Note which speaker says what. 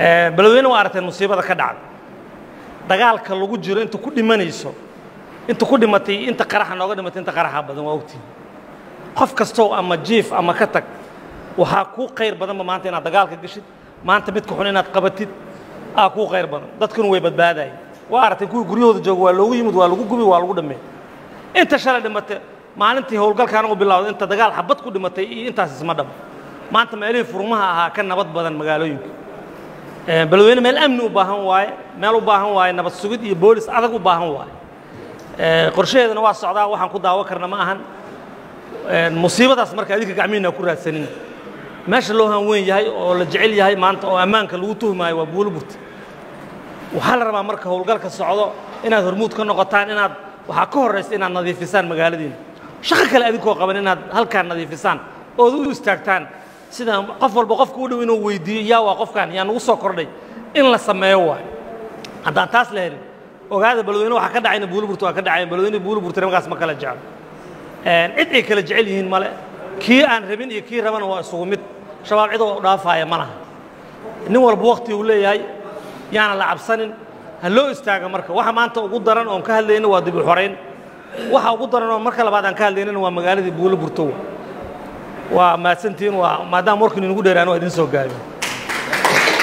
Speaker 1: beledweyne waa aragteen musiibada ka dhacda dagaalka lagu jiro inta ku dhimanayso inta ku dhimatay inta qaraxa nooga dhimatay inta qaraxa badan waa ogtihin qof kastow ama jiif ama ka tag waxaa kuu qayr badanba maanta inaad dagaalka geshid maanta midka xun inaad qabatid aa kuu qayr badan dadkuna way badbaadayeen waa aragteen kuwii guryahooda jooga waa loogu yimid waa lagu gubi waa lagu dhameey inta shalay dhimatay maalintii howlgalkaan u bilowday inta dagaal xabad ku dhimatay iyo intaas isma dhabo maanta meelihii furmaha ahaa ka nabad badan magaalooyinka beledweyne meel amni u baahan waaye meel u baahan waaye nabad sugid iyo boolis adag u baahan waaye qorshaheedana waa socdaa waxaan ku daawo karna ma ahan musiibadaas marka adinka gacmihiina ku raadsanin meesha loo han weyn yahay oo la jecel yahay maanta oo ammaanka lagu tuhmaayo waa buuliburta waxaa la rabaa marka howlgalka socdo inaad hormuud ka noqotaan inaad waxaa ka horraysa inaad nadiifisaan magaaladiina shaqo kale adinkoo qaban inaad halkaan nadiifisaan ood u istaagtaan sida qof walba qofka u dhow inuu weydiiyo yaa waa qofkan yaa nagu soo kordhay in la sameeyo waayo haddaan taas la helin ogaada beledweyne waxaa ka dhacayna buuliburta waa ka dhacayan beledweyne buuliburtana magaas ma kala jeclo cid ay kala jecel yihiin male kii aan rabin iyo kii rabana waa isugu mid shabaab cid oo dhaafaaya ma laha nin walba wakti uu leeyahay yaana la cabsanin ha loo istaaga marka waxa maanta ugu daran oon ka hadlayna waa dib u xorayn waxa ugu daran oo marka labaad aan ka hadlaynana waa magaaladii buulo burtow waa mahadsantihiin waa maadaama warkiinu inagu dheeraan waa idin soo gaabiyo